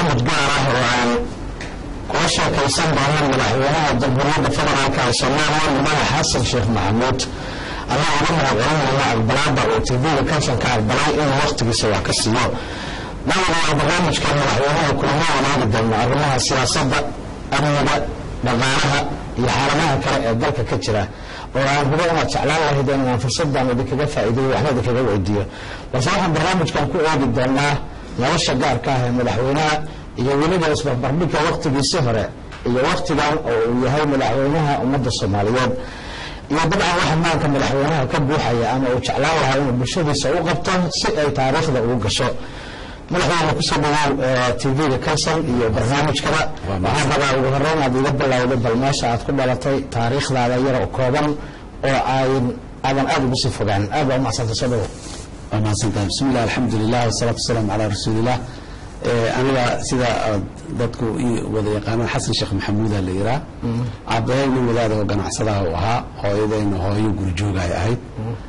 barnaamij gaar ah oo aan kula sheekaysan doono madaxweynaha jamhuuriyadda federaalka ee soomaaliya madax xasan sheekh maxamuud anaa uga mahadcelinayna aqbalaada uu tvga kalsanka aqbalay inuu wakhtigiisa wax ka siiyo dawada waa barnaamijka madaxweynaha kulamo wanaagi doono arrimaha siyaasadda amniga dhaqaalaha iyo xaaladaha kale ee dalka ka jira oo aan hubo inaad jeclaan lahayd inaan fursadan idinkaga faa'iideeyo waxna idinkaga weydiiyo balse waxaan barnaamijkan ku eegi doonaa nolosha gaarka ah ee madaxweynaha iyo weliba isbarbardhigka wakhtigiisii hore iyo wakhtigan oo uu yahay madaxweynaha ummadda soomaaliyeed iyo dabcan waxa maanka madaxweynaha ka buuxaya ama uu jeclaan lahaa inuu bulshadiisa u qabto si ay taariikhda ugu gasho madaxweyne kusoo dhawow tvga kalson iyo barnaamijkaba waxaan rabaa ugu horeyn aad iga bilowda bal meesha aad ku dhalatay taariikhdaada yaro kooban oo ayn aadan aada ugu sii fogaan aad baa umacsanta soo dhawow waa mahadsantahay bismi illah alxamdulilah wasalaatu wasalaamu calaa rasuuliillah aniga sida dadku ii wada yaqaanaan xasan sheekh maxamuuda la yiraa aabbahay nin wadaada oo ganacsadaha u ahaa hooyadayna hooyo gurjoogaay ahayd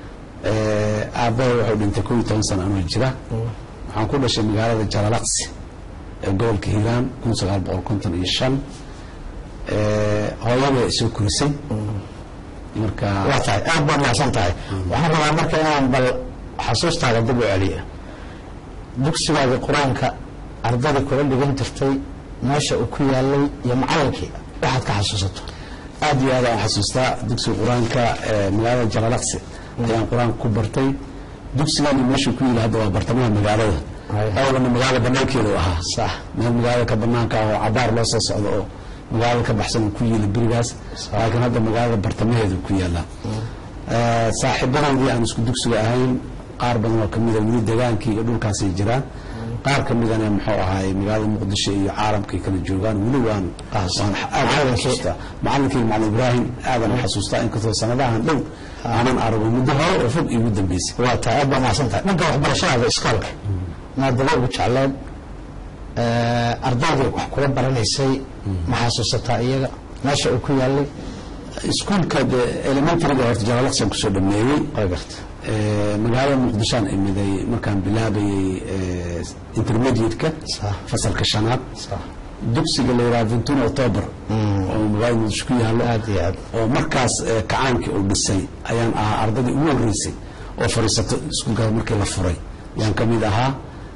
aabbahay wuxuu dhintay koo iyo toban sana anoo jira waxaan ku dhashay magaalada jalalaqsi ee gobolka hiiraan kun sagaal boqol konton iyo shan hooyada isoo korisay marka waa tahay aad baad mahadsan tahay waxaan rabaa marka inaan bal xasuustaada dib u celiyo dugsigaada qur-aanka ardadii kula dhigan jirtay meesha uu ku yaalay iyo macallinkii waxaad ka xasuusato aad iyo aad aan xasuustaa dugsiga qur-aanka ee magaalada jalalaqsi ayaan qur-aanka ku bartay dugsigani meeshuu ku yili hadda waa bartamaha magaalada awlana magaala banaankeedu ahaa sax meel magaalada ka banaanka ah oo cabaar loo soo socdo oo magaalada ka baxsan uu ku yili berigaas laakiin hadda magaalada bartamaheedu ku yaala saaxiibadaydii aan isku dugsiga ahayn qaar badan oo kamida weli degaankii iyo dhulkaasay jiraan qaar ka midana muxuu ahaay magaalada muqdisho iyo caalamkay kala joogaan weli waan waan aad xasuustaa macalinkii macalin ibraahim aadan xasuustaa inkastoo sanadahan dhow aanan arago muddo hore oo fog iigu dambeysay waa tahay aad baa mahadsan tahay dhanka waxbarashadaada iskoolka maadaba ugu jecleed ardaydii wax kula baranaysay ma xasuusataa iyaga meesha uu ku yaalay iskuulka de elementaryga horta jalalaqsan kusoo dhameeyey waa garta magaalada muqdishoan imiday markaan bilaabayey intermediate-ka Sax. fasalka shanaad sax dugsiga la yidhaha ventuna october oo magaalada muqdisho ku yaalo aad iyo aad oo markaas eh, kacaankii uu dhisay ayaan ahaa ardadii ugu horreysay oo fadhiisato iskuulkaas markii la furay ayaan ka mid ahaa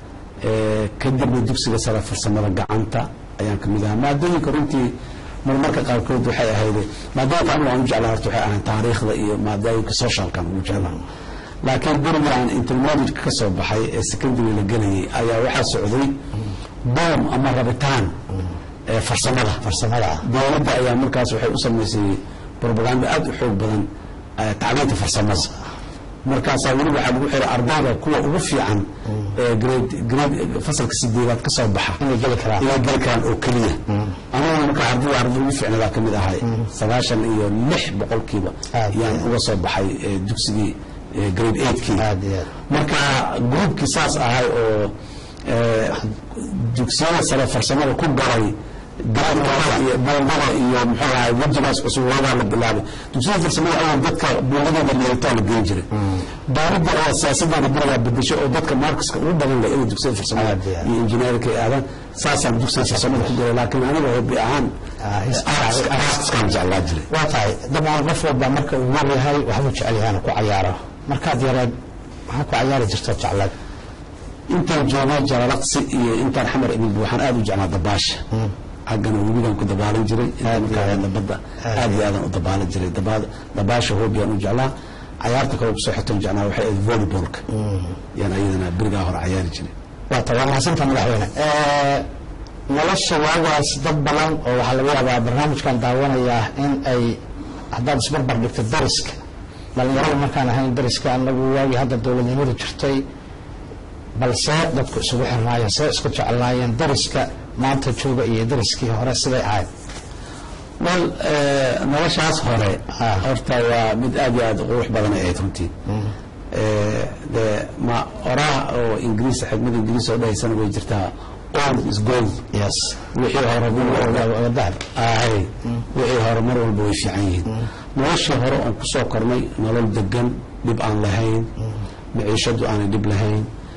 Eh, kadibna dugsiga sare farsamada gacanta ayaan ka mid ahaa maadooyinka runtii marmarka qaarkood waxay ahayd maadooyinka anigu aan u jeclaa horta waxay ahayd taariikhda iyo maadooyinka socialkan ugu jeclaa laakiin guriga aan intermediate ka soo baxay ee secondary la gelayay ayaa waxaa socday boom ama rabitaan ee farsamada farsamada ah dowladda ayaa markaas waxay u samaysay propaganda aad u xoog badan eh, tacliinta farsamada markaasaa weli waxaa lagu xiray ardayda kuwa ugu fiican ee grade grade fasalka sideedaad ka soo baxa inay geli karaan inay geli karaan oo keliya aniguna markaa ardayda ardayda ugu fiicnadaa ka mid ahay sagaashan iyo lix boqolkiiba Aad yaan iyo uga soo baxay eh, dugsigii eh, grade eigtkii aad iyo aad marka gruubkii saas ahay oo eh, dugsiyada sare farsamada ku galay daadkooda iyo bandada iyo muxuu ahay wajigaas cusub waagaa la bilaabay dugsiyada farsamada awal dadka buuladooda leetaa la geyn jiray dowladda oo siyaasadana baragaa bedesho oo dadka markiska ugu badan leh inay dugsiyada farsamada Aad iyo aad. iyo injineerka ay aadaan saasaan dugsiga farsamada ku galay laakiin aniga hobi ahaan Ah, is- artiskaan jeclaa jiray waa tahay dabcan qof walba marka uu yar yahay waxbuu jecel yahay inuu ku cayaaro markaad yareed maxaa ku cayaari jirtoo jeclaad intaan joogay jalalaqsi iyo intaan xamar ibn buuxaan aad u jeclaa dabaasha xaggana webigaan ku dabaalan jiray intaan markaa aadna badda aad iyo aadan u dabaalan jiray Dabaa- dabaasha hoobiyaan u jeclaa cayaarta kale kusoo xigtaan jeclaa waxay ahayd volleybalka yaan ayadana berigaa hore cayaari jiray waa tahay waa mahadsantaa madaxweyne nolosha waagaas dad badan oo waxaa laga yaabaa barnaamijkan daawanayaa in ay haddaad isbarbar dhigto dariska dhallinyarada markaan ahayn dariska anagu waagii hadda dowladnimadu jirtay balse dadku isugu xirnaayeen see isku jeclaayeen dariska maanta jooga iyo dariskii hore siday ahayd wal eh, noloshaas hore Ah. horta waa mid aad iyo aad u qurux badan ay ahayd runtii Eh, de ma oraah oo ingiriis xigmada ingiriis oo dhahaysana way jirtaa old is gold yes wixii hore mar dahab ahay wixii hore mar walba way fiican yihiin noloshii hore oon ku soo kornay nolol degan dhib aan lahayn maciishadu aanay dhib lahayn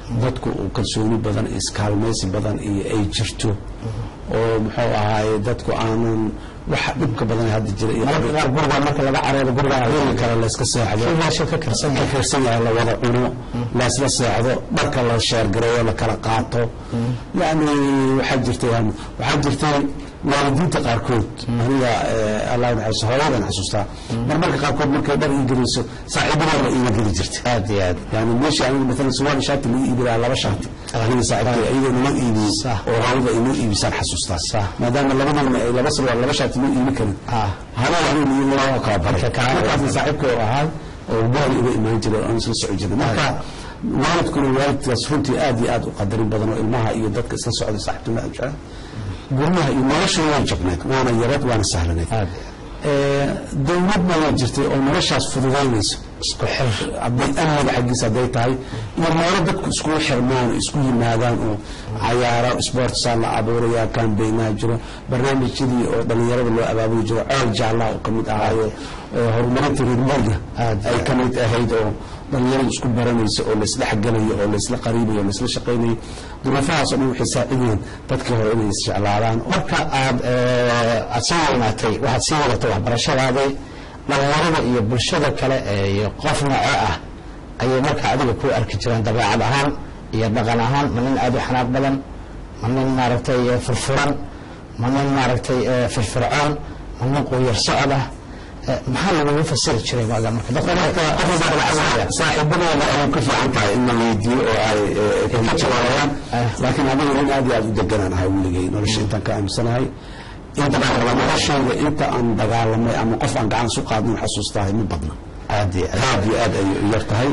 dadku uu kalsooni badan iyo iskaalmaysi badan iyo ay jirto oo muxuu ahaaye dadku aanan waxa dhibka badan hadda jira iyo mararka qaar guriga marka laga caroodo guriga guriga kale layska seexdo meesha ka karsan ka karsan yahay la wada cuno laysla seexdo dharka la sheergareeyo la kala qaato yani waxaa jirtay waxaa jirtay waalidiinta qaarkood aniga allah naxariisto hooyadan xasuustaa marmarka qaarkood markay dhar ii gelayso saaxiibadeeda iiga geli jirta aad iyo aad yani meesha aniga maalan suwaal shaati lagu iibi lahaa laba shaati aniga saaxiibkay iyadoo nala iibiyey Sax. oo hawada ay noo iibisaan xasuustaa Sax. maadaama labadoodna ay laba sarwaal laba shaati noo iibi karin Ah. hana aniga iyo laba kala baray Marka kaa- markaasna saaxiibkay oo ahaa oo guraan iga imaan jiray oo aan isla soco jirnay marka waalidkuna waalidkaas runtii aad iyo aad u qadarin badan oo ilmaha iyo dadka isla socday saaxiibtuna aad jecel guryaha iyo nolosha way jabnayd waana yarad waana sahlanayd aad Ee, dowladna waa jirtay oo noloshaas fududaynayso isku xir hadday amniga xaggiisa hadday tahay iyo meelo dadku iskugu xirmaan oo isku yimaadaan oo cayaaro sportsaa la abuuraya kambeynaa jiro barnaamijyadii oo dhallinyarada loo abaabuli jiro ceel jaallaa oo ka mid ahaayo ee horumarinta reermooga Aad ay ka mid ahayd oo dhallinyaradu isku baranaysa oo laysdhexgalayo oo laysla qariibayo oo laysla shaqaynayo duruufahaas oo dhan waxay saacideen dadkii hore inay isjeclaadaan marka aad eh, aad soo weynaatay waxaad sii wadatay waxbarashadaadii dhalinyarada iyo bulshada kale ee iyo qof nooce ah ayay marka adiga ku arki jireen dabeecad ahaan iyo dhaqan ahaan ma nin aad u xanaaq badan ma nin maaragtay eh, furfuran ma nin maaragtay eh, firfircoon ma nin quuyar socod ah Eh, maxaa lagugu fasiri jiray waaga marka dadka marka qof walba dabacsanaya saaxiibadooda ay ku fiican tahay in la weydiiyo oo ay eh, ka jawaabaan Ah. laakiin aniga nin aad iyo aad u deganaan ahay weligay nolosha intaan ka aaminsanahay inta noloshayda inta aan dagaalamay ama qof aan gacan isu qaadnin xasuustahay ma badna aad iyo aad aad iyo aad ay u yar tahay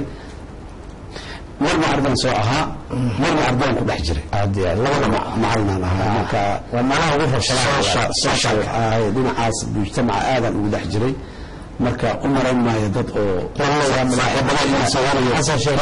marna ardaan soo ahaa marna ardaan ku dhex jiray aad iyo aad labada Ma- macalinaan ahaa marka waa meelaha ugu rabshadaha social social ah, dhinacaas mujtamaca aadaan ugu dhex jiray marka u marayn maayo dad oo xasan sheekh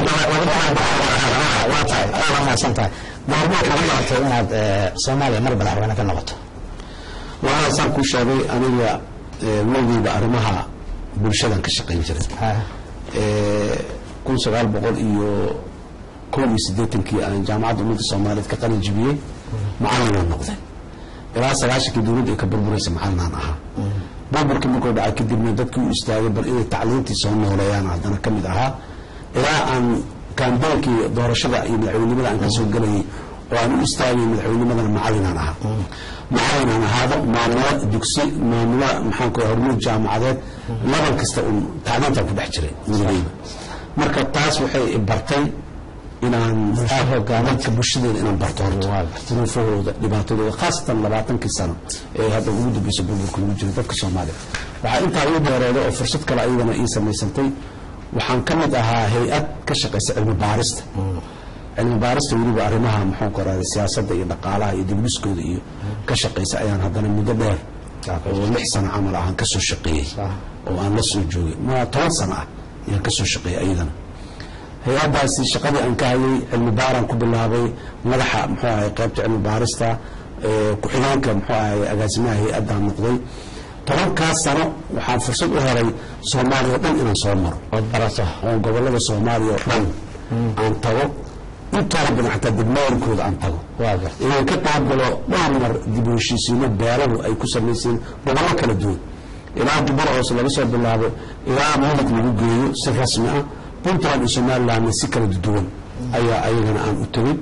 waa tahay aad mahadsan tahay goormaa kaga noqotay inaad eh, soomaaliya mar madaxweyne ka noqoto waxaa saan ku sheegay aniga eh, weligiiba arrimaha bulshadan ka shaqayn jiray Eh, kun sagaal boqol iyo kow iyo siddeetankii aan jaamacadda ummadda soomaaliyeed ka qalin jibiyey macalinaan noqday ilaa sagaashankii dowladda ay ka burburaysa macalinaan ahaa burburkii markuu dhacay kadibna dadkii u istaagay bal inay tacliintii soo nooleeyaan haddana ka mid ahaa ilaa aan kaambeenkii doorashada iyo madaxweynimada aan ka soo gelayay oo aan u istaagay madaxweynimadana macalinaan ahaa macalinaan ahaado maamulo dugsi maamulo maxaan ku hormuud jaamacadeed laban kasta un tacliintaan ku dhex jiray weligeyba marka taas waxay i bartay inaan dadka bulshadeeda inaan barto horta duruufahooda dhibaatadooda khaasatan labaatankii sano ee hadda ugu dambeysa burburka lagu jiro dadka soomaaliya waxaa intaa ii dheereeda oo fursad kale ayadana ii samaysantay waxaan ka mid ahaa hay-ad ka shaqaysa cilmi baarista cilmi baarista weliba arrimaha muxuu koraada siyaasadda iyo dhaqaalaha iyo dibniskooda iyo ka shaqaysa ayaan haddana muddo dheer oo lix sano camal ahaan ka soo shaqeeyey oo aan la soo joogay ma toban sano ah ayaan ka soo shaqeeyey ayadana hay-addaasi shaqadii aan ka hayay cilmi baaraan ku bilaabay madaxa muxuu ahay qaybta cilmi baarista ee ku-xigeenka muxuu ahay agaasimaha hay-addaan noqday tobankaas sano waxaan fursad u helay soomaaliya o dhan inaan soo maro ood barato oo gobollada soomaaliya oo dhan aan tago intooda badan xataa degmooyinkooda aan tago waa garta inaan ka qaabgalo dhowr mar dib u heshiisiino beelahu ay ku samayseen gobollo kala duwan ilaa dubara hoose laga soo bilaabo ilaa mudig lagu geeyo si rasmi ah puntland iyo somalilandna si kala duwan ayaa ayagana aan u tegin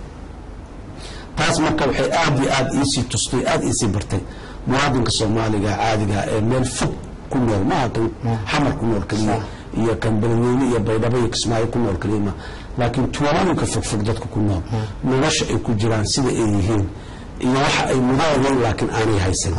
taas marka waxay aad iyo aad iisii tustay aad iisii bartay muwaadinka soomaaliga caadiga ee meel fog ku nool maaha kan xamar ku nool keliya iyo kan beledweyne iyo baydhabo iyo kismaayo ku nool keliya ma laakiin tuulooyinka fogfog dadka ku nool nolosha ay ku jiraan sida ay yihiin iyo waxa ay mudaayeen laakiin aanay haysan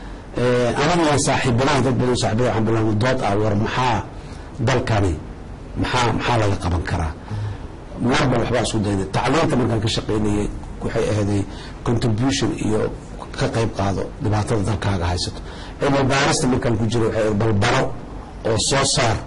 aniga saaxiibadaha dad badan saaxiibada waxaan bilaabay dood ah war maxaa dalkani maxaa maxaa laga qaban karaa marba waxbaa isku daynay tacliinta markaan ka shaqaynayay waxay ahayday contribution iyo ka qayb qaado dhibaatada dalkaaga haysato cilmi baarista markaan ku jiray waxay balbaro oo soo saar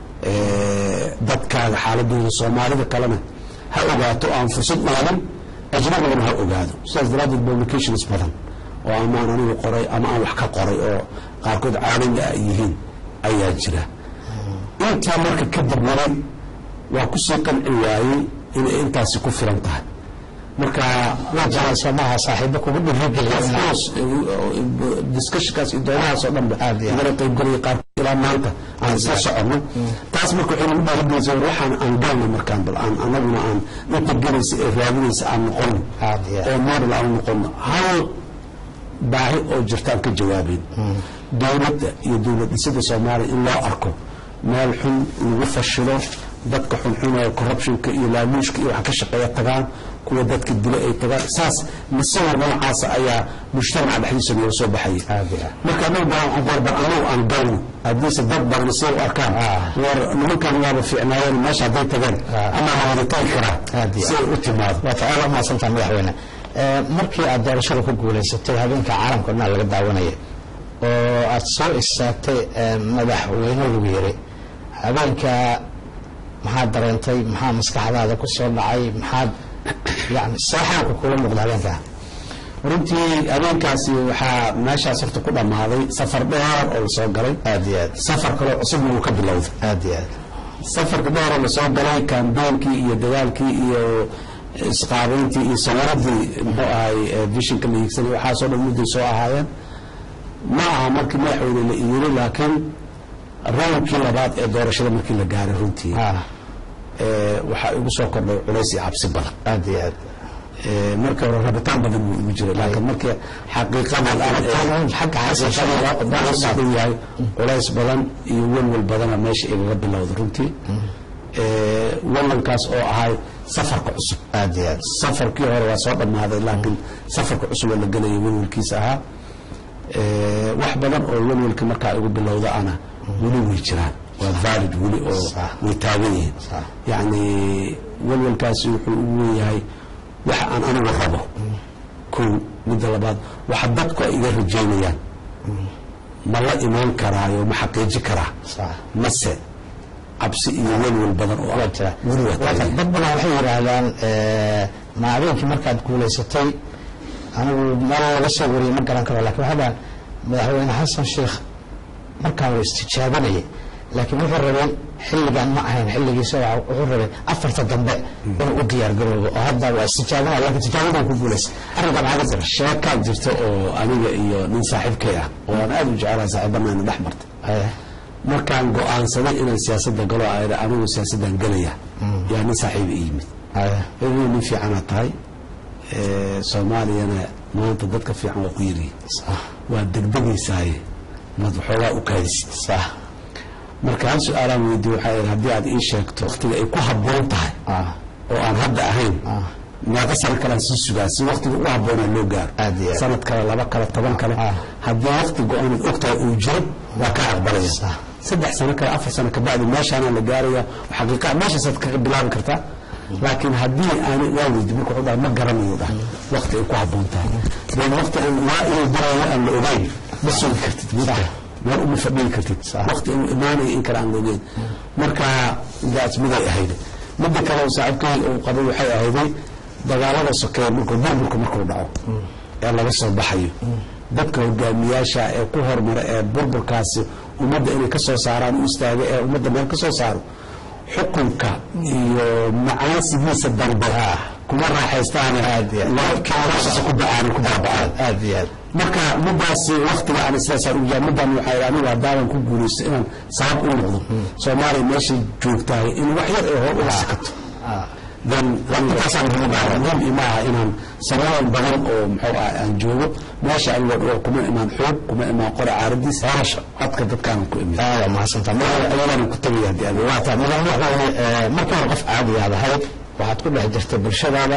dadkaaga xaaladooda soomaalida kalena ha ogaato aan fursad maadan ajnabigana ha ogaado sidaas daraaddeed publications badan oo amaan anigu qoray ama aan wax ka qoray oo qaarkood caalami ah yihiin ayaa jira intaa marka kadib wali waa kusii qanci waayey inay intaasi ku filan tahay marka waa jecel soomaha saaxiibo kugu dhiirigeliya course discussionkaas iyo doodahaas oo dhan ba Aad iyo aad. igala qaybgalaya qaar ilaa maanta aan isla soconno taas marka waxay nagu dhiirigelinaysa war waxaan aan galno markaan bal aan anaguna aan inta gelaysa ee raadinaysa aan noqono Aad iyo aad. oo model aan noqono hal baahi oo jirtaan ka jawaabeyn dowladda iyo dowlad dhisida soomaaliya in loo arko meel xun lagu fashilo dadka xunxun ee corruptionka iyo laaluushka iyo waxa ka shaqeeya tagaan kuwa dadka dila ay tagaan saas masawir noocaasa ayaa mujtamaca dhexdiisa nooga soo baxaya Aad iyo aad. marka anagu baan war bar anagu aan galno haddiise dad badan say u arkaan war nimankan waaba fiicnaayeen meesha hadday tageen ama la wada tagi karaa Aad iyo si ay u timaado waa ta aad umahadsantaha madaxweyne Ee, markii aad doorashada ku guulaysatay habeenka caalamka o dhan laga daawanaya oo aad soo istaagtay ee, madaxweyne lagu yiri habeenka maxaad dareentay maxaa maskaxdaada ku soo dhacay maxaad yani seexaanka kula muuqda habeenkaa runtii habeenkaasi waxaa meeshaas horta ku dhammaaday safar dheer oo lasoo galay aad iyo aad safar kaloo cusubna uu ka bilowday aad iyo aad safarka dheer oo lasoo galay kambeynkii iyo dagaalkii iyo isqaabeyntii iyo sawiradii muxuu ahay ee vishinka la hiigsanay waxaasoo dhan mudday soo ahaayeen ma aha markii madaxweyne la iyiri laakiin rownkii labaad ee doorashada markii la gaaray runtii Ah, ee, waxaa igu soo kordhay culays iyo cabsi badan aad iyo aad Ee, marka hore rabitaan badan buu igu jiray laakiin markii xaqiiqada aan xagga xasan u yahay culays badan iyo welwel badana meesha igaga bilowda runtii Ee, welwelkaas oo ahay safarka cusub aad iyo aad safarkii hore waa soo dhammaaday laakiin safarka cusub oo la gelaya welwelkiisa ahaa Ee, wax badan oo welwelka markaa igu bilowda ana weli way jiraan waa valid weli oo Sax. way taagan yihiin Sax. yacni welwelkaasi wuxuu ugu weeyahay waxa aan anigu rabo kow midda labaad waxa dadku ay iga rajaynayaan ma la imaan karaayo ma xaqiiji karaa sax mase cabsi iyo welwel badan oo waa ah jira weli waa taagan dad badan waxay yidhaahdaan ee, ma habeenkii markaad guulaysatay anigu meel laga soo wariyey ma garan karo lakin waxaa dhahan madaxweyne xasan sheekh markaan waa istijaabanayay laakiin wuxuu rabay xilligan ma ahayn xilligiisa waxa- wuxuu rabay afarta dambe inuu u diyaar garoobo oo hadda waa istijaabanaya laakiin tijaabadaan ku guulaysay arrinkan maxaa ka jira sheekaa jirta oo aniga iyo nin saaxiibkay ah oo aan aad u jecelahay saaxiibanaana dhex martay Haya. markaan go'aansaday inaan siyaasadda galo ayda anigu siyaasaddan gelaya yaa nin saaxiiba i yimid Haya. adigu nin fiicanaad tahay ee, soomaaliyana maanta dadka fiican waa ku yirihin sax waa degdegaysaaye maad waxoogaa u kaadisid sax marka hal su-aalaan weydiye waxaa ihi haddii aad ii sheegto wakhtiga ay ku habboon tahay ah oo aan hadda ahayn ah meeqa sano kalaan sii sugaa si waktiga ugu habboonaa loo gaaro Aad iyo aad. sanad kale laba kale toban kale Ah. haddii wakti go-aanad ogtahay uu jiro waa ka aqbalaya Sax. saddex sano kale afar sano kabacdi meeshaana la gaaraya xaqiiqa meeshaasaad kaga bilaabi kartaa laakiin haddii aana waa weydi marka wuxuu dhaha ma garanayo dhah wakti ay ku habboon tahay dan wakti aan waa inuu darayo aan la ogeyn ma sugi kartid midda meel uma fadhiyi kartid wakti inuu imaanayo in kale aan la ogeyn marka daas miday ahayd midda kale oo saaxiibkay uu qabay waxay ahayday dagaalada sokeeye markuu burburka markuu dhaco ee laga soo baxayo dadka hogaamiyaasha ee ku hormara ee burburkaasi ummadda inay ka soo saaraan u istaaga ee ummadda meel ka soo saaro xukunka iyo macaasigiisa dambe kuma raaxaystaan labadkaasa ku da-aan ku baaba'aan aad iyo aad marka midaasi waktiga aan sidaasaan ugu jaa midaan waxaa yidhi anigu haddaanan ku guulaysto inaan sabab u noqdo soomaaliya meeshay joogtahay in wax yar ay hor uga sikato ah dan intaasaan muhiim ima aha inaan sanooyin badan oo muxuu ah aan joogo meesha anigo dhawo kuma imaan xoog kuma imaan qore caaradiis horasha codka dadkaanan ku imid aada mahadsantaa ayadaanan ku tegaya haddii aad waa taa madaxweyne waxa weeye markii hore qof caadi aad ahayd waxaad ku dhex jirtay bulshadaada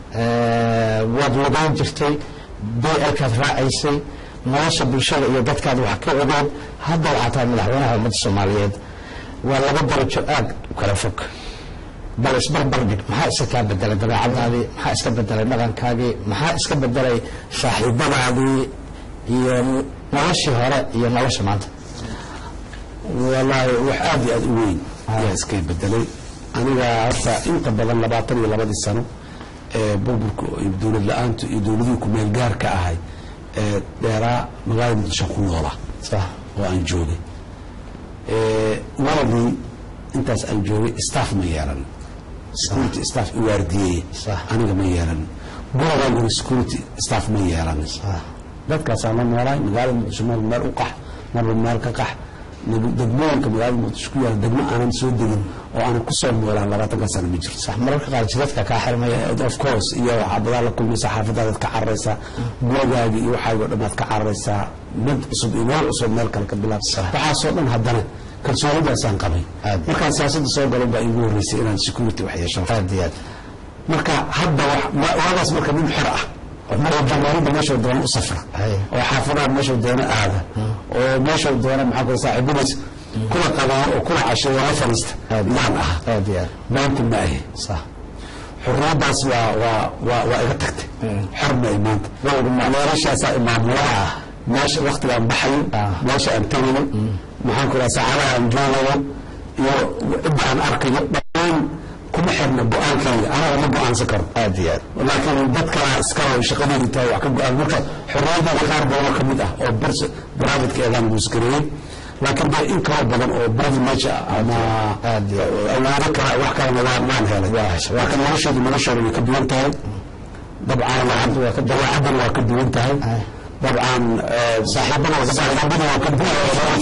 ee, waad wadayn jirtay blkaad raacaysay nolosha bulshada iyo dadkaad wax ka ogeed hadda waxaa tahay madaxweynaha ummadda soomaaliyeed waa laba darajo aad u kala fog bal isbarbar dhig maxaa iska kaa bedelay dabeecadaadii maxaa iska bedelay dhaqankaagii maxaa iska bedelay saaxiibadaadii iyo noloshii hore iyo nolosha maanta walaahi wax aad iyo aad u weyn ayaa iska bedelay aniga horta inta badan labaatan iyo labadii sano ee burburka iyo dowlad la-aantu iyo dowladihii ku-meel gaarka ahay ee dheeraa magaalada muqdisho ku noola sax oo aan joogay waladii intaas aan joogay staff ma yeelan security staff i waardiyeeye Sax. aniga ma yeelanin gurigaaguna security staff ma yeelanin dadkaasaa la noolaay magaalada muqdisho marba meel u qax marba meel ka qax neg- degmooyinka magaalada muqdisho ku yaala degmo aanan soo degin oo aanan ku soo noolaan labaatanka sano ma jirto sax mararka qaar jidadka kaa xirmaya of course iyo xabadaa la kulmaysa xaafadaadaad ka cararaysaa gurigaagi iyo waxaagi o dhammaad ka cararaysaa mid cusub iyo meel cusub meel kale ka bilaabsa waxaasoo dhan haddana kalsoonidaasaan qabay Aad. markaan siyaasadda soo galan baa iigu horreysay inaan security wax yeesho aad iyo aad marka hadda wax- ma- waagaas marka nin xor ah oo marka jamaaridda meeshuu doono u safra Hay. oo xaafadaha meeshuu doono aada oo meeshuu doono maxaa kule saaxiibadiis kula qabaano oo kula casheeyo la fadhiista Aad. yaan ah aad iyo aad maanta ma ahi sax xurriyaddaas waa waa waa waa iga tagtay xor ma ay maanta meelashaasaa imaamulaha ah meesha waktigaan baxayo Ah. meesha aan tagayo maxaan ku raha saacadaha aan joogayo iyo cidda aan arkayo dhammaan kuma xirna go-aankayga anaga ma go-aansan karo aad iyo aad laakiin dad kala iskala shaqadeedu tahay wax ka go-aan marka xorriyadada qaar badan oo ka mid ah oo bars privatekeedaan guusgareeyey laakiin dee in kala badan oo privilege ah ama Aad iyo awaado kala wax kalena waa maan helay laakiin noloshoodu noloshooda way ka duwan tahay dabcan dabeecaddan waa ka duwan tahay dabcan eh, saaxiibada saaxiibada waa ka duwan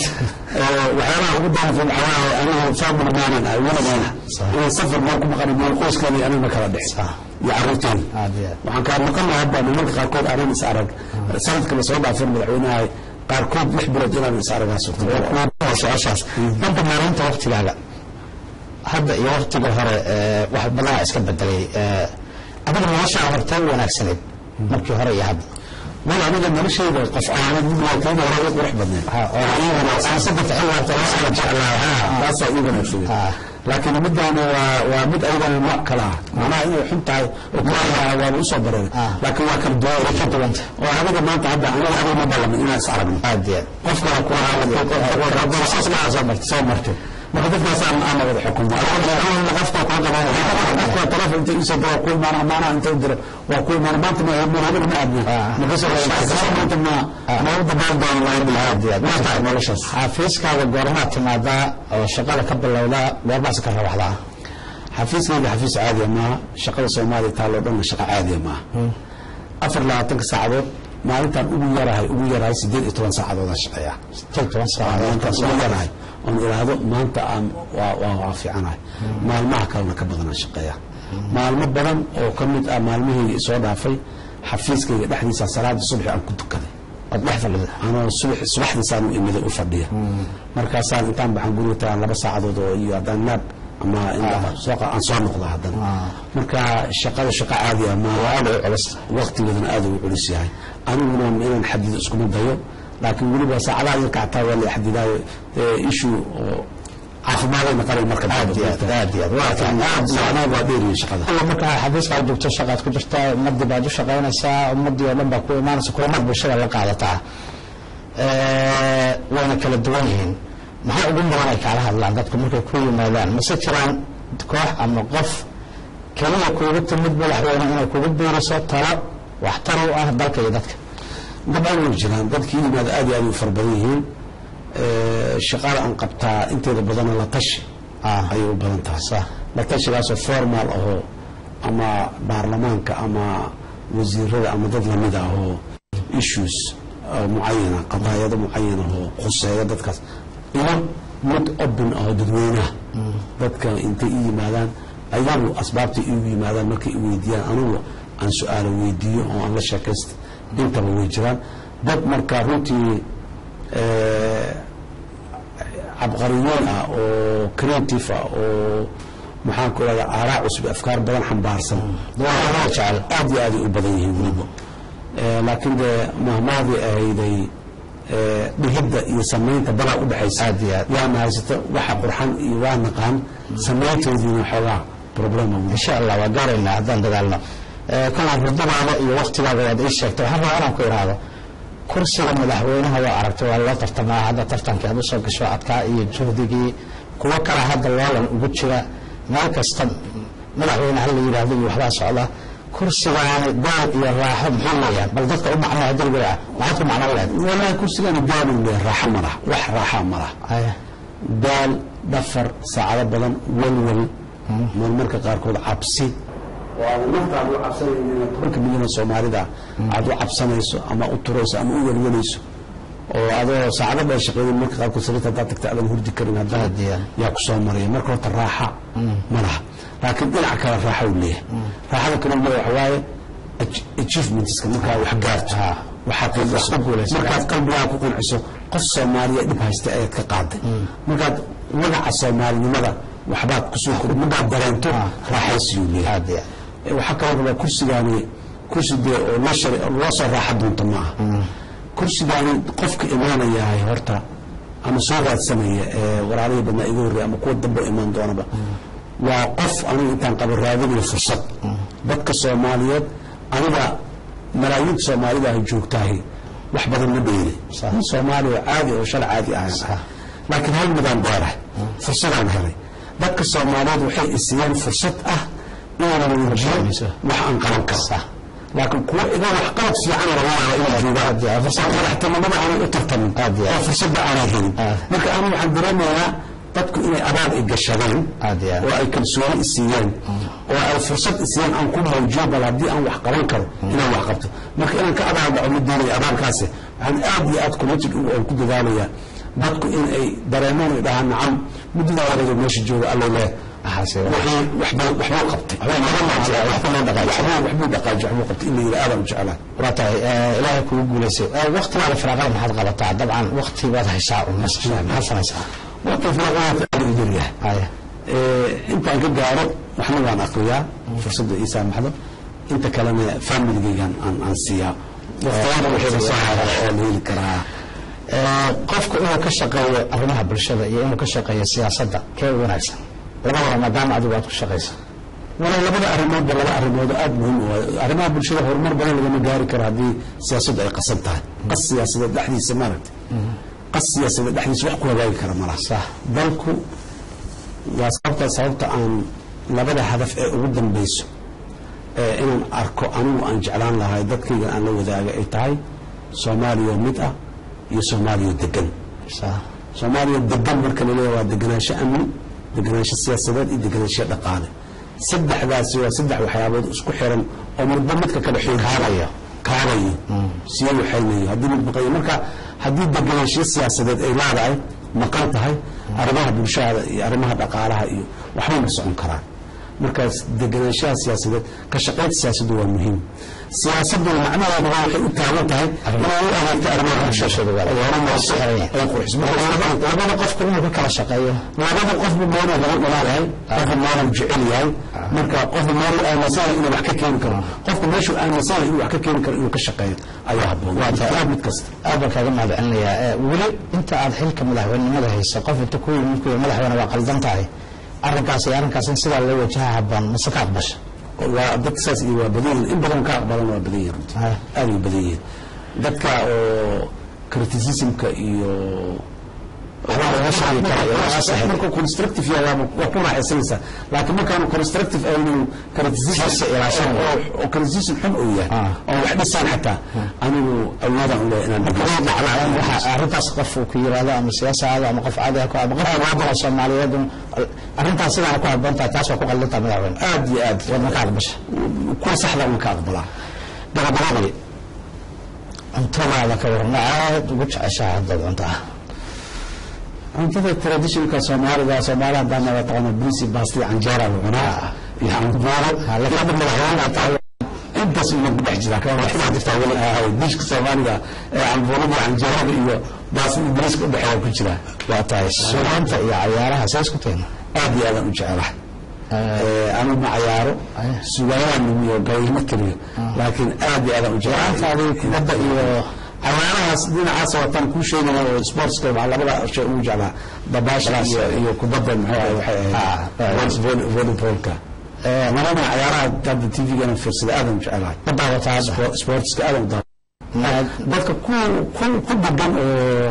Eh, waxyaalaha ugu daanfa waxaa waaye anigu family maanan ah weligaana inaan safar meel ku maqan meel qoyskeena iyo aniga ma kala dhicin iyo carruurteena aad iyo aad waxaan kaa maqan lahaa hadda nimanka qaarkood aanan is arag sanadka lasoo dhaafin madaxweynaha qaarkood lix bilood inaan is aragaa surto su-aashaas dhanka maalinta waktigaaga hadda iyo waktiga hore ee, wax badanaa iska bedelay ee, adiga noloshaa hortee u wanaagsaneyd markii hore iyo hadda mal aniga noloshayda qof aanad mid laakiin hore u qurux badneed Ha, oo anigana siyaasadda ficil laabta la jeclaa ha taasaa ii wanaagsaneed Ah. laakiin middaana waa waa mid ayadana nooc kale ah macnaha inay xun tahay oo kuaa waaba usoo bareeray Ah. laakiin waa kala duwan ka duwanta oo aniga maanta hadda aniga adiga ma ballamin inaan is aragno aad iyo aad qof kale ku ahaa soo martay soo martay marka dadkaas aan aan wada xukumo qofka ku qabanaya qofka telefon inta isoo diro ku imaan amaana inta u diro waa ku imaan maanta ma ma habeen ma aadna marka soo maanta ma ma u dabaan doon la bil aad iyo aad ma tahay noloshaas xafiiskaaga goormaad timaadaa oo shaqada ka bilowdaa goormaas ka rawaxdaa xafiiskayga xafiis caadiya maaha shaqada soomaaliya taalloo dhanna shaqo caadiya maaha afar labaatanka saacadood maalintaan ugu yarahay ugu yarahay siddeed iyo toban saacadoodaan shaqeeya tan toban maalintaan saacadood ugu yarahay oon ilaahdo maanta aan waa waa waa fiicanahay maalmaha kalena ka badanaan shaqeeya maalmo badan oo ka mid ah maalmahayga isoo dhaafay xafiiskayga dhexdiisa salaada subaxi aan ku tukaday ood dhex fadhida anoo subax subaxdiisaan u imiday u fadhiya markaasaan intaan baxan guriga tagaan laba saacadood oo iyo haddaan naab ama in- soo qa- aan soo noqda haddana marka shaqada shaqo caadi ah ma aad u culus waqtigeedana aad u culus yahay aniguna inaan xadido iskuma dayo laakiin weliba saacadaha yarka xataa waa la xadidaayo ishu oo caafimaadayna naqanay marka aad iyo aad aad iyo aad waa laakiin aad macnaha waa dheeriyin shaqada alla markaa xafiiskaad joogto shaqaad ku jirtaa ummadii baad u shaqaynaysaa ummadii oo dhan baa ku imaanaysa kulamad bulshada la qaadataa Eh, wayna kala duwan yihiin maxaa ugu mudan ay kaala hadlaan dadku markay ku yimaadaan mase jiraan koox ama qof keliya kuugu timid madaxweyne inay kugu biiriso talo waxtar u ah dalka iyo dadka dabcan way jiraan dadkii yimaada aad iyo aad u fara badan yihiin Eh, shaqada aan qabtaa inteeda badana la tashi Ah. ayay u badan tahay la tashigaasoo formal ahoo ama baarlamaanka ama wasiirada ama dad lamid ah oo issues oo mucayana qadaayado mucayana oo khuseeya dadkaas iyo mid open ahoo dadweynaha dadka intay i yimaadaan ayagu asbaabtay igu yimaadaan markay i weydiiyaan anigu aan su-aalo weydiiyo oo aan la sheekaysta intaba way jiraan dad marka runtii eh, cabqariyoon ah oo creative ah oo maxaan ku rahda aaraa cusub afkaar badan xambaarsan waa jecel aad iyo aaday u badan yihiin weliba Eh, laakiin dee mahmaadii ahayday eh, dhihidda iyo samaynta badaa u dhexaysa Aad iyo aad. yaana haysato waxa qurxan iyo waa naqaan samayntoodiina xoogaa problema weli insha allah waa gaaraynaa haddaan dadaalno Eh, kalaan hurdadaada iyo waktigaaga waad ii sheegtay waxaan rabaa inaan ku idhaahdo kursiga madaxweynaha waa aragtay waa loo tartamaa hadda tartankii aad usoo gasho adkaa iyo juhdigii kuwo kale hadda loolan ugu jira meel kasta madaxweyne ha la yidhaahdo iyo waxbaa socda kursigaani daal iyo raaxo muxuu leeyahay bal dadka u macnaa dulgura maxaad ku macno leed walaahi kursigana daaluu leeyahay raaxo ma laha wax raaxaa ma laha daal dhafar saacado badan walwal marmarka qaarkood cabsi oo aadan naftaada u cabsanaynin inaad tobanka milyan oo soomaalida aad u cabsanayso ama u turayso ama u welwelayso oo adoo saacado dheer shaqeeyay marka qaarkood sariirta haddaad tagta aadan hurdi karin haddana Haddii- yaa ku soo maraya marka horta raaxa ma laha laakiin dhinaca kale raaxa uu leeyahay raaxada kale uu leeyahay waxa waaye ach- achievementska markaa wax gaarto waxaad ku guulaysato. markaad qalbigaa ku qanciso qof soomaaliya dhib haysta ayaad ka qaaday markaad magaca soomaalinimada waxbaad kusoo kordhi markaad dareento raaxaysiyuu leeyahay aad iyo aad Eh, waxaa kaloo rabaa kursigaani kursi dee oo loo shari oo loo soo raaxa doonto ma aha kursigaani qofka imaanayahay horta ama soo raadsanaya ee waraarihii badnaa iga horreeya ama kuwa dambe imaan doonaba waa qof anigu intaan qabo raadinayo fursad dadka soomaaliyeed aniga malaayiinta soomaalida ay joogtahay wax badan ma dheeli nin soomaali oo caadi oo shal caadi ahayn laakiin hal midaan dheerahay fursadaan helay dadka soomaaliyeed waxay isiiyeen fursad ah inaan muujiyo wax aan qaban karo laakiin kuwa iga wax qalad fiican laga yaaba inay joogaan fursad madaxtinimada aanay u tartamin oo fursadda aanay helin marka anigu waxaan dareemayaa dadku inay abaal ay gashadeen Aad iyo aad. oo ay kalsooni isiiyeen oo ay fursad isiiyeen aan ku muujiyo bal haddii aan wax qaban karo inaan wax qabto marka inaan ka abaal dhaco ma doonaya abaalkaasi waxaan aad iyo aad committed u aan ku dadaalayaa dadku in ay dareemaan ay dhahaan nacam muddadaa waraga meesha jooga allo leh Waxaase- wixii waxbuu waxbuu qabtay waxbuu dhaqaajiy waxbuu qabtay in la yidhi aadaan u jeclaa waa tahay eh, ilaahay kugu guulaysay Eh, waqtigaada firaaqada maxaad qabataa dabcan waqti baad haysaa un nasashaa maxaad samaysaa waqti firaaqaadka aad u yaryahay haya Eh, intaan ka gaaro waxna waan akriyaa fursadda ii saamaxdo inta kalena familigaygan aan aan siiyaa waqtiyada wixii soo hara oo la heli karaa Eh, qofku inuu ka shaqeeyo arrimaha bulshada iyo inuu ka shaqeeyo siyaasadda kee u wanaagsan labadaba maadaama adigu aad ku shaqayso wala labada arrimoodba laba arrimood oo aad muhiim u ah arrimaha bulshada horumar badan lagama gaari karo haddii siyaasaddu ay qasan tahay qas siyaasadeed dhexdiisa maaragta qas siyaasadeed dhexdiisa wax ku hagaagi kara malaha Sax. dalku waa sababta sababta aan labada hadaf ee ugu dambayso ee inaan arko anigu aan jeclaan lahay dadkaygan aan la wadaaga ay tahay soomaaliya oo mid ah iyo soomaaliya oo degan Sa- soomaaliya degan marka la leeyahay waa deganaansho amni deganaansho siyaasadeed iyo deganaansho dhaqaale saddexdaasi waa saddex waxyaabood isku xiran oo marba midka kale xoogaabayo kaabayo sii waxaynayo haddii mid maqayo marka haddii deganaansho siyaasadeed ay leedahay maqan tahay arrimaha bulshada iyo arrimaha dhaqaalaha iyo waxbay ma socon karaan markaas deganaanshaha siyaasadeed ka shaqaynta siyaasaddu waa muhiim siyaasaduna macnaheedu waa waxay u taagan tahay inay u adeegto arrimaha bulshada ay horumarso ay qurxiso marka labada qofku inuu ka kala shaqeeyo labada qofba meeluu laga dhalaalahay qofba meeluu jecel yahay marka qofba meeluu aaminsan inuu wax ka keeni karo qofka meeshuu aaminsan inuu wax ka keeni karo inuu ka shaqeeyo ayaa habboon waa tahay mid kasta aad baan kaaga mahad celinayaa Eh, weli inta aad xilka madaxweynenimada hayso qof inta ku yimid ku yidhi madaxweyne waa qaldan tahay arrinkaas iyo arrinkaas in sidaa loo wajaha habboon mase ka aqbasha waa dadka saas iyo waa badan yihiin in badan ka aqbalan waa badan yihiin runtii Haya. aad u badan yihiin dadka oo criticismka iyo markuu constructive yahay waa waa ku raaxaysanaysaa laakiin markaanu constructive aynu criticism ilaashan oo criticism xun uu yahay Ah. oo wax dhisaan xataa anigu awoodaan u leeyahay inaan dhegeysto waxa arrintaas qof uu ku yiraahdo ama siyaasada ama qof caadi ah ku ama qof muwaadin oo Soomaaliyeed un- arrintaas sidaa ku habboon tahay taas waa ku qaldan tahay madaxweyne aad iyo aad wadna ka aqbasha kuwa saxda uma ka aqbalaa gabagabadii cuntadaada ka warna aad ugu jeceshaha haddaad cuntaa cuntada traditionka soomaalida soomaalida haddaan nala taqaano brisi basti canjeera la cunaa iyo canbuuro lafada madaxweyne tahay intaas uma ku dhex jira kama waxaa jirta weli ahay dishka soomaaliga ee canbuurada canjeerada iyo baasti ingiriiska u dhexeeya ku jira waa tahay suugaanta iyo cayaaraha see isku tayna aad iyo aadaan u jecelahay anigu ma cayaaro sugaayaan lumiyo gabayma keliyo laakiin aad iyo aadaan u jecelahay kubadda iyo cayaarahaas dhinacaas wataan kuu sheegaya oo sportska waxaa labada shay ugu jeclaa dabaasha iyo iyo kubadda muxuu ahay waxay ahayd volley- volleyballka marana cayaaraha hadda tvgana fiirsada aadaan u jecelahay ma daawataa hadda Sport- sportska aadaan u daawa dadka ku ku ku degan oo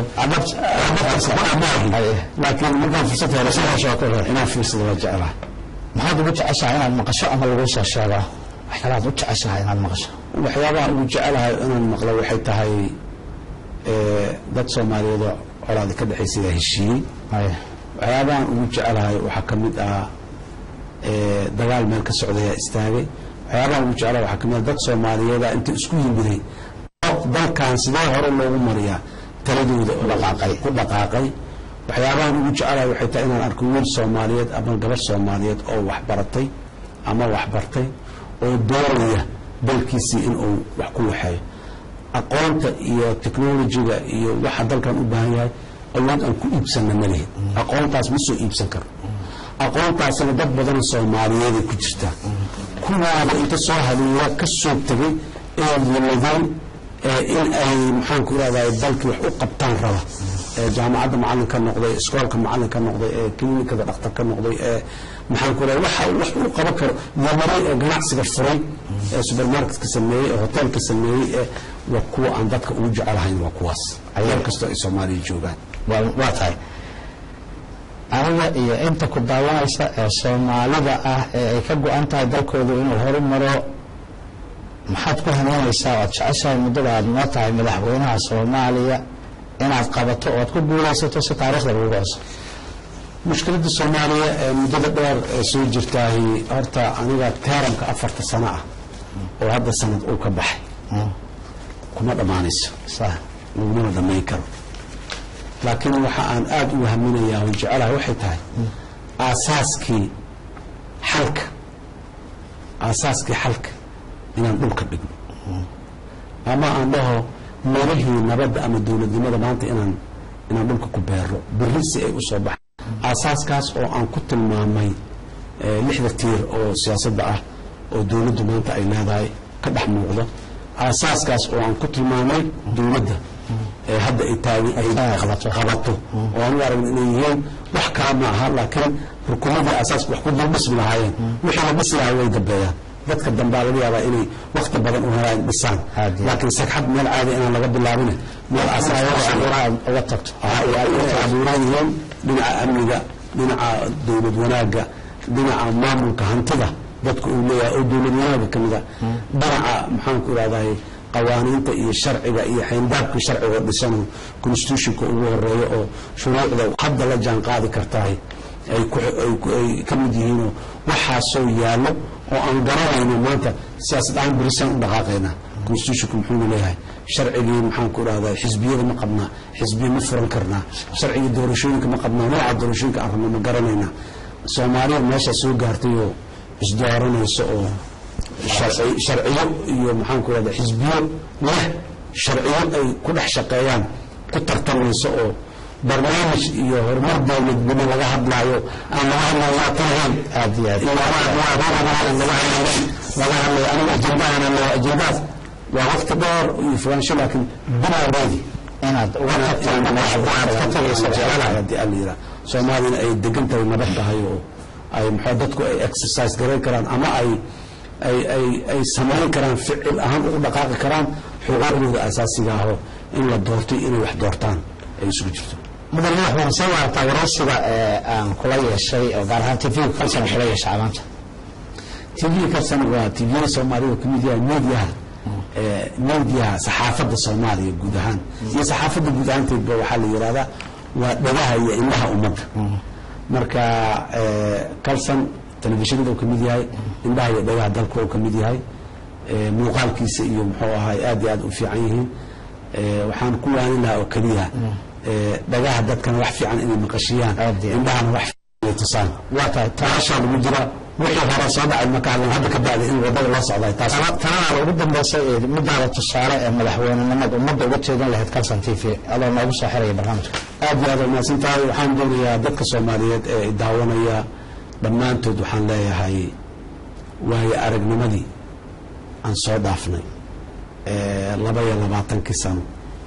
Aye. laakiin markaan fursad helo saxashaa ku hor inaan fiirsado waa jecelahay maxaad ugu jeceshahay inaad maqasho ama lagu soo sheego wax kale aad u jeceshahay inaad maqasho waxyaabaha ugu jecelahay inaan maqlo waxay tahay ee, dad soomaaliyeed oo colaadi ka dhexaysaya heshiiyey Aye. waxyaabahan ugu jecelahay waxaa ka mid ah dagaal meel ka socdayaa istaagay waxyaabaha ugu jeclaa waxaa kamid dad soomaaliyeeda inta isku yimiday dalkan sidee hore loogu mariyaa taladooda ku dhaqaaqay waxyaabahan ugu jecelahay waxay tahay inaan arko wiil soomaaliyeed ama gabar soomaaliyeed oo waxbaratay ama waxbartay oo doonaya dalkiisii inuu wax ku waxeeyo aqoonta iyo technolojiga iyo waxa dalkan u baahan yahay awood aan ku iibsanna ma lihin aqoontaas ma soo iibsan karo aqoontaasina dad badan soomaaliyeeday ku jirtaa kuwaada inta soo haliila ka soo tegay ee yimadeen in ay maxaanku irahday dalkii wax u qabtaan raba ee jaamacadda macalin ka noqday iskoolka macalin ka noqday ee klinikada dhakhtar ka noqday ee maxaanku irahday waxa wax uu qaban karo yamaray ee ganacsiga furay ee supermarketka sameeyey ee hoteelka sameeyey ee waa kuwa aan dadka ugu jecelahayn waa kuwaas meel kastoo ay soomaaliya joogaan waa tahay aniga iyo inta ku daawanaysa ee soomaalida ah ee ay ka go-an tahay dalkoodu inuu horumaro maxaad ku haneynaysaa oad jeceshahay muddada aad noo tahay madaxweynaha soomaaliya inaad qabato oad ku guulaysato si taarikhda laguga cusub mushkiladda soomaaliya ee muddada dheer ee soo jirtaahi horta aniga teeramka afarta sano ah oo hadda sanad uu ka baxay kuma dhammaanayso lagumana dhammayn karo laakiin waxa aan aada u haminayaa oo jecelahay waxay tahay aasaaskii xalka aasaaskii xalka inaan dhulka dhigno ama aan dhaho meelahii nabadda ama dowladnimada maanta inaan inaan dhulka ku beero berri si ay u soo baxaan aasaaskaas oo aan ku tilmaamay lixda tiir oo siyaasadda ah oo dowladdu maanta ay leedahay ka dhex muuqdo aasaaskaas oo aan ku tilmaamay dowladda ee hadda ay taagi ay qabato oo aan u aragna inay yihiin wax kala ma aha laakiin rukumadii asaaska wax ku dulbismi lahaayeen wixii la dhisi lahaa way dambeeyaan dadka dambaa laga yaabaa inay wakti badan u helaan dhisaan laakiin sagxad meel caadi inaan laga bilaabin meel uga tagto abuuran yihiin dhinaca amniga dhinaca dowlad wanaagga dhinaca maamulka hantida dadka uu leeyahay oo dowlad wanaaga ka mida dhinaca maxaanku irahdahay qawaaniinta iyo sharciga iyo xayndaabka sharciga dhisano constitutionka ugu horeeyo oo shuruucda hadda la jaan qaadi kartahay ay ka mid yihiinoo waxaasoo yaallo oo aan garanayno maanta siyaasad ahaan berisaan u dhaqaaqayna constitutionka muxuuna leeyahay sharcigii maxaanku irahdaa xisbiyada ma qabnaa xisbiya ma furan karnaa sharcigii doorashooyinka ma qabnaa nooca doorashooyinka aan rabno ma garanayna soomaaliya meeshaa soo gaartayoo isdooranayso oo sharciyo iyo maxaanku irahda xisbiyo leh sharciyo ay ku dhex shaqeeyaan ku tartamayso oo barnaamij iyo horumar dowladnimo laga hadlaayo aan laga hadlayo waa talahayn aad iyo aad laga hadlayo aniga ajendahan leeyahay ajendaas waa waqti dheer iyo fogaansho laakiin bilaaweedi inaad uga tagto aad ka tagayso jecelahay haddii aan la yidhaha soomaaliyana ay degan tahay nabad tahay oo ay maxaa dadku ay exercise garayn karaan ama ay ay ay ay samayn karaan ficil ahaan ugu dhaqaaqi karaan xuquuqdooda asaasiga ahoo in la doortay inay wax doortaan ay isugu jirto mudan madaxweyne soo waartaa waraysiga ee aan kula yeeshay oo gaar ahaan tv kalsan kula yeeshay amaanta tv kalsan waa tvda soomaaliya kamid yahay mediaha mediaha saxaafadda soomaaliya guud ahaan iyo saxaafadda guud ahaanteedba waxaa la yidhahdaa waa dhagaha iyo indhaha ummadda marka kalsan telefishinada uu ka mid yahay indhaha iyo dhagaha dalka uu ka mid yahay muuqaalkiisa iyo muxuu ahaay aad iyo aad u fiican yihiin waxaan ku waanin lahaa oo keliya dhagaha dadkana wax fiican inay maqashiyaan indhahana wax fiican inay tusaan waa tahay taashaa lagu jira wixii hore soo dhacay marka hadlan hadda ka bacday in wadada loo socday taas tanada ugu dambaysa ee midaada tusaale ee madaxweynenimada ummadda uga jeedan lahayd kalsan t v adoo noogu soo xiraya barnaamijka aad iyo aad waa mahadsan tahay waxaan doonayaa dadka soomaaliyeed ee daawanaya dhammaantood waxaan leeyahay waayo aragnimadii aan soo dhaafnay laba iyo labaatankii sano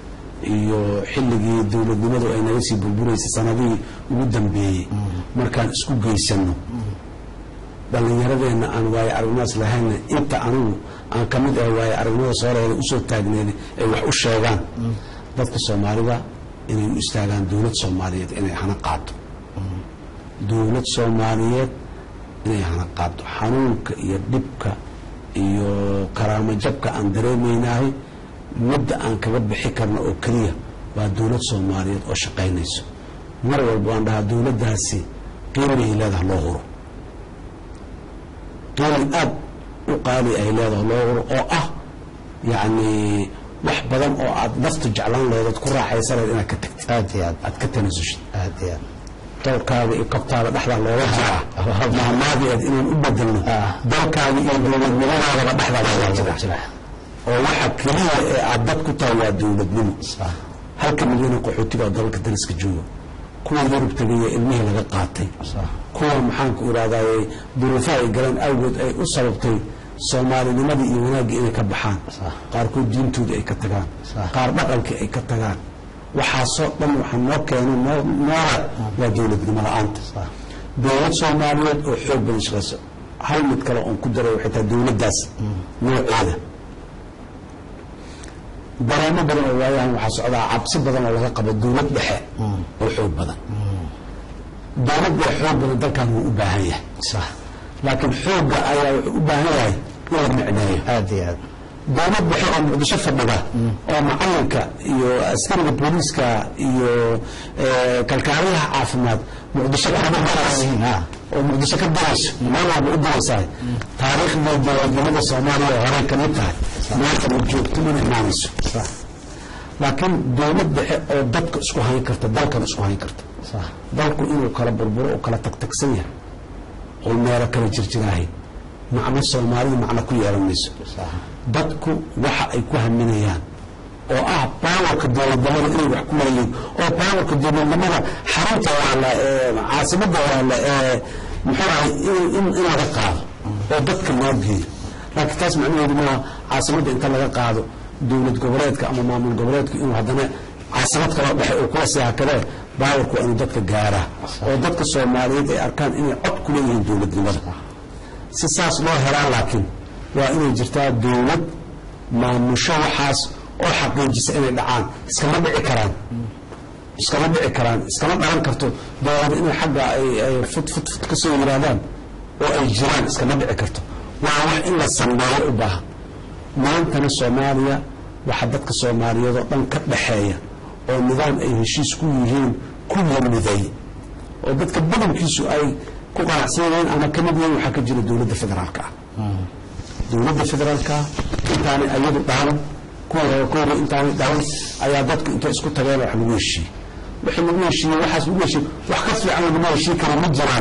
iyo xilligii dowladnimadu ay naga sii burburaysay sanadihii ugu dambeeyey markaan isku geysano dhallinyaradeenna aan waayo aragnimadaas lahayna inta anigu aan ka mid ahay waayo aragnimada sooreeda usoo taagneyn ay wax u sheegaan dadka soomaalida inay u istaagaan dowlad soomaaliyeed inay hana qaado dowlad soomaaliyeed inay hana qaado xanuunka iyo dhibka iyo karaamo jabka aan dareemaynahay midda aan kaga bixi karno oo keliya waa dowlad soomaaliyeed oo shaqaynayso mar walba waan dhahaa dowladdaasi qiimahay leedaha loo huro qiimi aad u qaali ay leedahay loo huro oo ah yacni wax badan oo aad naftu jeclaan leedood ku raaxaysanayd inaad ka tagtid aad iyo aad aad ka tanasushid aad iyo aad dowrkaaga iyo kabtaada dhexdaa looga jiraa maamaadii aad inaan u bedelno Ah. dalkaaga iyo dowladnimadaadaba dhexdaa looga jira jira oo waxa keliya ee aad dad ku tahay waa dowladnimo Sax. halka milyan qaxootiga oo dalalka dariska jooga kuwa yurub tegaya ilmihii laga qaatay Sax. kuwa maxaanku irahdaye duruufaha ay galeen awgeed ay u sababtay soomaalinimadii iyo wanaaggii inay ka baxaan Sax. qaarkood diintoodii ay ka tagaan Sax. qaar dhaqankii ay ka tagaan waxaasoo dhan waxaa noo keeno noo noola waa dowladnimo la-aanta Sax. dowlad soomaaliyeed oo xoog badan shaqayso hal mid kale oon ku daray waxay tahay dowladdaas nooceeda dareemo badan oo waayahan waxaa socdaa cabsi badan oo laga qabo dowlad dhexe oo xoog badan dowlad dhexe xoog badan dalkan wuu u baahan yahay sax laakiin xoogga ayaa wuxuu u baahan yahay in la micneeyo aad iyo aad dowlad dhexe oo muqdisho fadhida oo macalinka iyo askariga booliiska iyo eh, kalkaaliyaha caafimaad muqdisho ka daraysa Ah. oo muqdisho ka darayso meel walba u daraysaa taariikhda dowladnimada soomaaliya oo horey ka mid tahay maanta ma joogto mana imaanayso sax laakiin dowlad dhexe oo dadka isku hayn karta dalkan isku hayn karta sax dalku inuu kala burburo oo kala tagtagsan yahay oo meelo kala jirjiraahay macno soomaalidu macno ku yeelan mayso sax dadku waxa ay ku haminayaan oo ah baawarka dowladnimada inay wax ku leeyihiin oo baawarka dowladnimada xarunta waala ee caasimada waala ee muxuu ahay in- in in laga qaado oo dadka loo geeyo laakiin taas macnaheedu maaha caasimadda inta laga qaado dowlad goboleedka ama maamul goboleedku inuu haddana caasimad kaloo dhexe uu kula sii hakadee baawarku waa inuu dadka gaaraa oo dadka soomaaliyeed ay arkaan inay cod ku leeyihiin dowladnimada si saas loo helaa laakiin waa inay jirtaa dowlad maamusho waxaas oo xaqiijisa inay dhacaan iskama dhici karaan iskama dhici karaan iskama dhalan karto dowlad inay xagga ay ay fut fut fut ka soo yiraadaan oo ay jiraan iskama dhici karto waa wax in la sameeyo u baahan maantana soomaaliya waxaa dadka soomaaliyeed oo dhan ka dhaxeeya oo nidaam ay heshiis ku yihiin ku yimiday oo dadka badankiisu ay ku qanacsan yihiin ama ka mid yihiin waxaa ka jira dowladda federaalka ah dowladda federaalka intaanay ayadu dhalan kuwa hore kuwa hore intaanay dhalan ayaa dadku intay isku tageen wax lagu heshiiyey wixii lagu heshiiyey waxaas lagu heshiiyey wax ka fiican laguma heshiin karo ma jiraan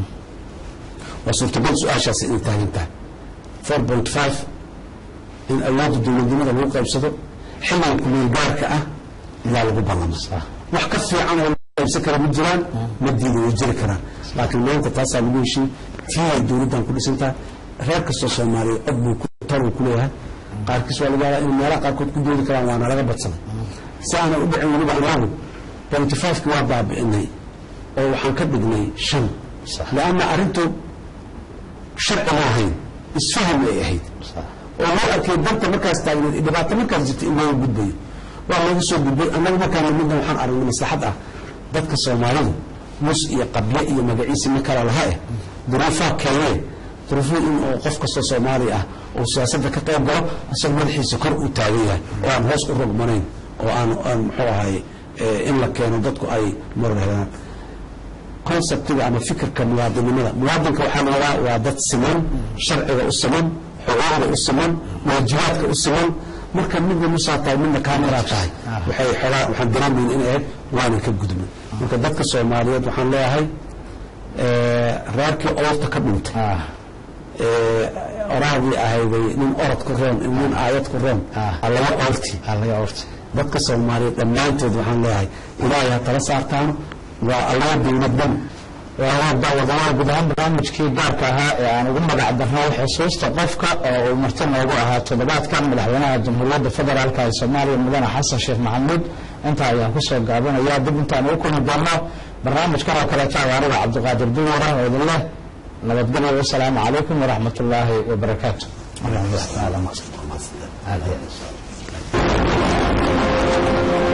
waa suurtagal su-aashaasi inay taagan tahay four point five in awoodda dowladnimada lagu qaybsado xilligan kumeel gaarka ah ilaa lagu ballamo wax ka fiican oo lagu qaybsan kara ma jiraan ma diida way jiri karaan laakiin maanta taasaa lagu heshiiyey tii ay dowladdan ku dhisan tahay reer kastoo soomaaliya cod buu ku tar uu ku leeyahay qaarkiis waa laga yaabaa in meelaha qaarkood ku doodi karaan waana laga badsaday si aanay u dhicin weliba anagu point five-ki waa baabi'inay oo waxaan ka dhignay shan lianna arrintu sharci ma ahayn isfaham ay ahayd oo loo arkay danta markaas taagneed iyo dhibaato markaas jirta in looga gudbayo waa looga soo gudbay annaga markaan midna waxaan aragnay maslaxad ah dadka soomaalidu mus iyo qable iyo magaciisi ma kala laha eh duruufaha keenee duruufo in uu qof kastoo soomaali ah uu siyaasadda ka qayb galo isagoo madaxiisa kor u taagan yahay oo aan hoos u rogmanayn oo aan aan muxuu ahay eh, in la keeno dadku ay marar helaan conceptiga ama fikirka muwaadinimada muwaadinka waxaa layadaa waa dad siman sharciga u siman xuquuqda u siman waajibaadka u siman marka midna musaa tahay midna kaamiraa tahay waxay xoogaa waxaan dareemayn in ahayd waanan ka gudbin marka dadka soomaaliyeed waxaan leeyahay eh, reerkii oorta ka dhintay ah eh, orahdii ahayday nin orod ku roon iyo nin aayad ku roon Ah. allaga oorti aa laga ortay dadka soomaaliyeed dhammaantood waxaan leeyahay ilaahay ha tala saartaano waa allaga dowladdan wadawada guud ahaan barnaamijkii gaarka ahaa ee aan ugu magac darnay xusuusta qofka oo uu marti noogu ahaa toddobaadkan madaxweynaha jamhuuriyadda federaalk ee soomaaliya mudane xasan sheekh maxamuud intaa ayaan kusoo gaabinaya dib intaan ugu kulmi doonno barnaamijkan oo kaleeto awaarida cabdiqaadir duwara oo idin leh nabadgelyo wasalaamu calaykum waraxmat ullaahi wabarakaatu Aad iyo aad.